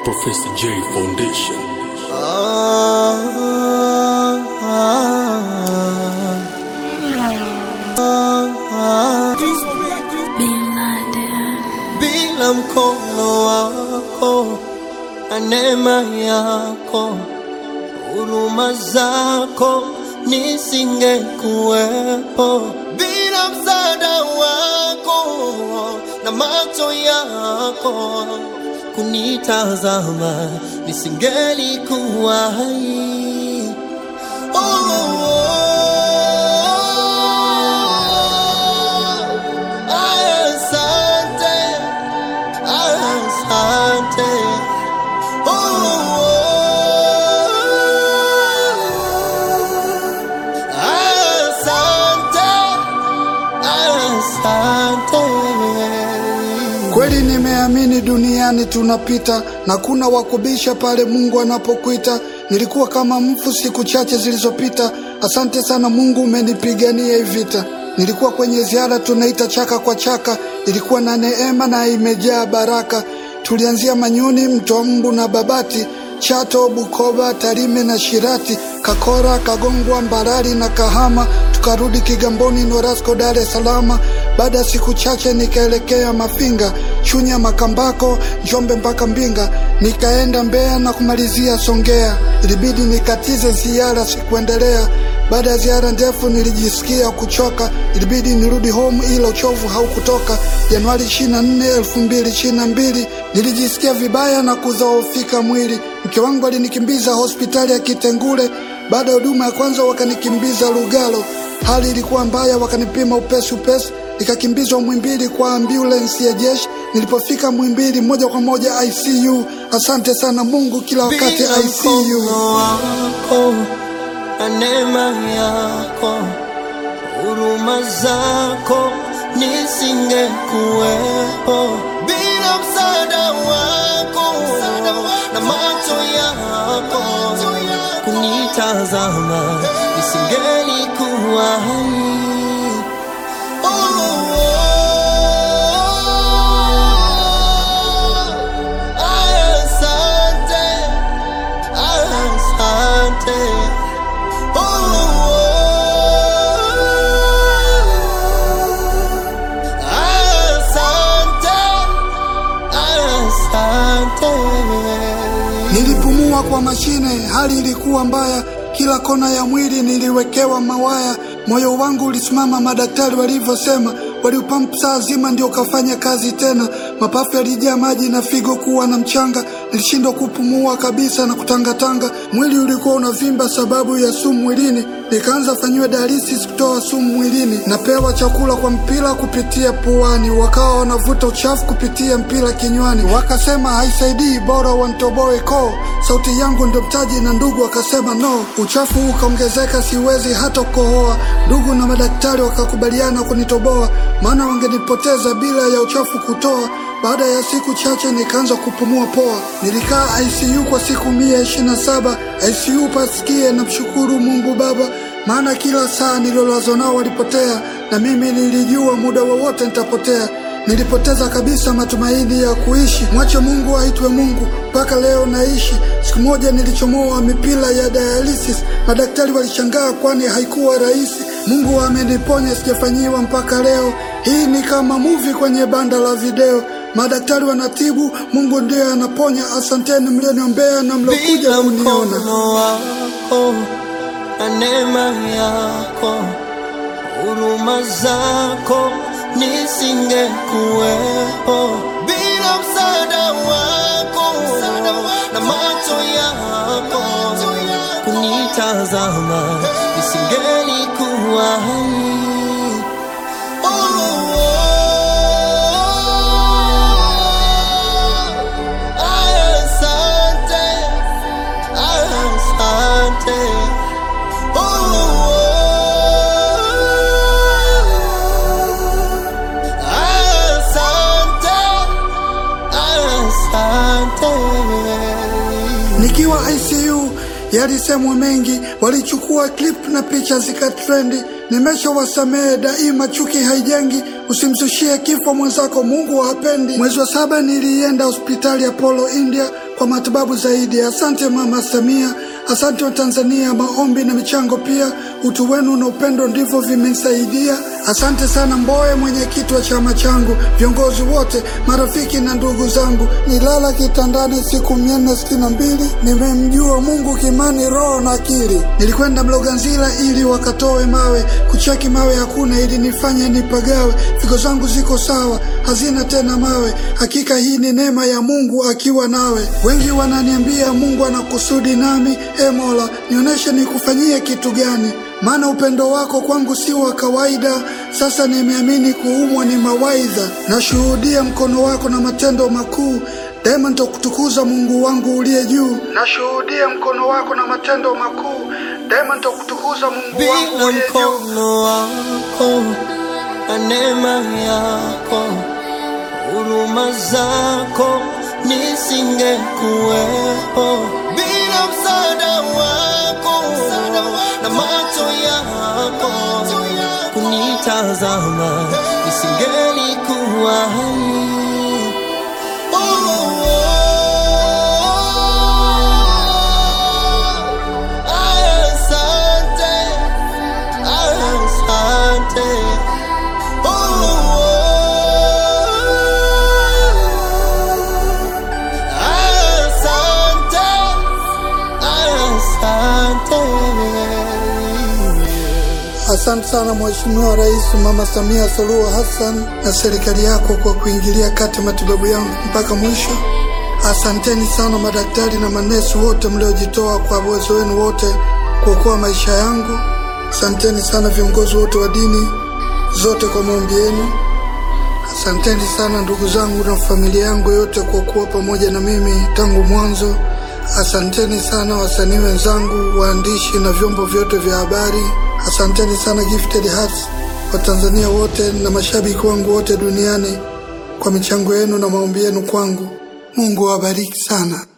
Professor J Foundation. Bila mkono wako na neema yako, huruma zako nisingekuwepo. Bila msaada wako na macho yako kunitazama, nisingelikuwa hai. Oh, oh, oh. Asante, asante. Oh, oh. Asante, asante. Kweli nimeamini duniani tunapita na kuna wakubisha pale Mungu anapokuita. Nilikuwa kama mfu siku chache zilizopita. Asante sana Mungu, umenipigania hii vita. Nilikuwa kwenye ziara tunaita chaka kwa chaka, ilikuwa na neema na imejaa baraka. Tulianzia Manyuni, Mtombu na Babati, Chato, Bukoba, Tarime na Shirati, Kakora, Kagongwa, Mbarali na Kahama, tukarudi Kigamboni, Norasco, Dar es Salaam. Baada ya siku chache nikaelekea Mafinga, Chunya, Makambako, Njombe mpaka Mbinga, nikaenda Mbeya na kumalizia Songea. Ilibidi nikatize ziara, sikuendelea. Baada ya ziara ndefu nilijisikia kuchoka, ilibidi nirudi home, ila uchovu haukutoka. Januari 24, 2022 nilijisikia vibaya na kudhoofika mwili. Mke wangu alinikimbiza hospitali ya Kitengule. Baada ya huduma ya kwanza wakanikimbiza Lugalo, hali ilikuwa mbaya, wakanipima upesi upesi, nikakimbizwa Mwimbili kwa ambulensi ya jeshi. Nilipofika Mwimbili moja kwa moja ICU. Asante sana Mungu, kila wakati Bila ICU. mkono wako na neema yako, huruma zako nisingekuwepo. Bila msaada wako na macho yako kunitazama, nisingelikuwa hai. Oh, oh, oh. Asante, asante. Oh, oh. Asante, asante. Nilipumua kwa mashine, hali ilikuwa mbaya, kila kona ya mwili niliwekewa mawaya. Moyo wangu ulisimama, madaktari walivyosema, waliupampu saa zima ndio ukafanya kazi tena. Mapafu yalijaa maji na figo kuwa na mchanga, nilishindwa kupumua kabisa na kutangatanga. Mwili ulikuwa unavimba sababu ya sumu mwilini, nikaanza fanyiwa dialysis kutoa sumu mwilini. Napewa chakula kwa mpira kupitia puani, wakawa wanavuta uchafu kupitia mpira kinywani, wakasema haisaidii, bora wantoboe koo. Sauti yangu ndio mtaji, na ndugu wakasema no. Uchafu ukaongezeka, siwezi hata kukohoa. Ndugu na madaktari wakakubaliana kunitoboa, maana wangenipoteza bila ya uchafu kutoa. Baada ya siku chache nikaanza kupumua poa. Nilikaa ICU kwa siku mia ishirini na saba ICU pasikie na mshukuru Mungu Baba, maana kila saa nilolazwa nao walipotea, na mimi nilijua muda wowote nitapotea. Nilipoteza kabisa matumaini ya kuishi. Mwache Mungu aitwe Mungu, mpaka leo naishi. Siku moja nilichomoa mipira ya dialysis, madaktari walishangaa, kwani haikuwa rahisi. Mungu ameniponya, sijafanyiwa mpaka leo. Hii ni kama movie kwenye banda la video. Madaktari wanatibu, Mungu ndiye anaponya. Asanteni mlioniombea na mlokuja Bila kuniona. mkono wako na neema yako, huruma zako nisingekuwepo. Bila msaada wako na macho yako kunitazama, nisingelikuwa hai. Oh, oh, oh. Asante, asante. Oh, oh, oh. Asante, asante. Nikiwa ICU yalisemwa mengi, walichukua clip na picha zikatrendi. Nimeshawasamehe daima, chuki haijengi. Usimzushie kifo mwenzako, Mungu hapendi. Mwezi wa saba nilienda hospitali ya Polo India kwa matibabu zaidi. Asante Mama Samia, asante wa Tanzania. Maombi na michango pia, utu wenu na upendo ndivyo vimesaidia. Asante sana Mbowe, mwenyekiti wa chama changu, viongozi wote, marafiki na ndugu zangu. Nilala kitandani siku mia nne sitini na mbili, nimemjua Mungu kimani, roho na akili. Nilikwenda Mloganzila ili wakatoe mawe, kucheki mawe hakuna, ili nifanye nipagawe. Figo zangu ziko sawa, hazina tena mawe. Hakika hii ni neema ya Mungu akiwa nawe. Wengi wananiambia Mungu ana kusudi nami. E Mola, nionyeshe nikufanyie kitu gani maana upendo wako kwangu si wa kawaida. Sasa nimeamini kuumwa ni mawaidha, nashuhudia mkono wako na matendo makuu. Daima nitakutukuza Mungu wangu uliye juu. Nashuhudia mkono wako na matendo makuu. Daima nitakutukuza Mungu wangu bila uliye juu. mkono wako na neema yako, huruma zako nisingekuwepo. Bila msaada wako na macho yako kunitazama, nisingelikuwa hai. Oh, oh, oh. Asante. Asante. Oh, oh. Asante. Asante. Asante sana Mheshimiwa Rais Mama Samia Suluhu Hassan na serikali yako kwa kuingilia kati matibabu yangu mpaka mwisho. Asanteni sana madaktari na manesi wote mliojitoa kwa uwezo wenu wote kuokoa maisha yangu. Asanteni sana viongozi wote wa dini zote kwa maombi yenu. Asanteni sana ndugu zangu na familia yangu yote kwa kuwa pamoja na mimi tangu mwanzo. Asanteni sana wasanii wenzangu, waandishi na vyombo vyote vya habari. Asanteni sana Gifted Hearts, Watanzania wote na mashabiki wangu wote duniani kwa michango yenu na maombi yenu kwangu. Mungu awabariki sana.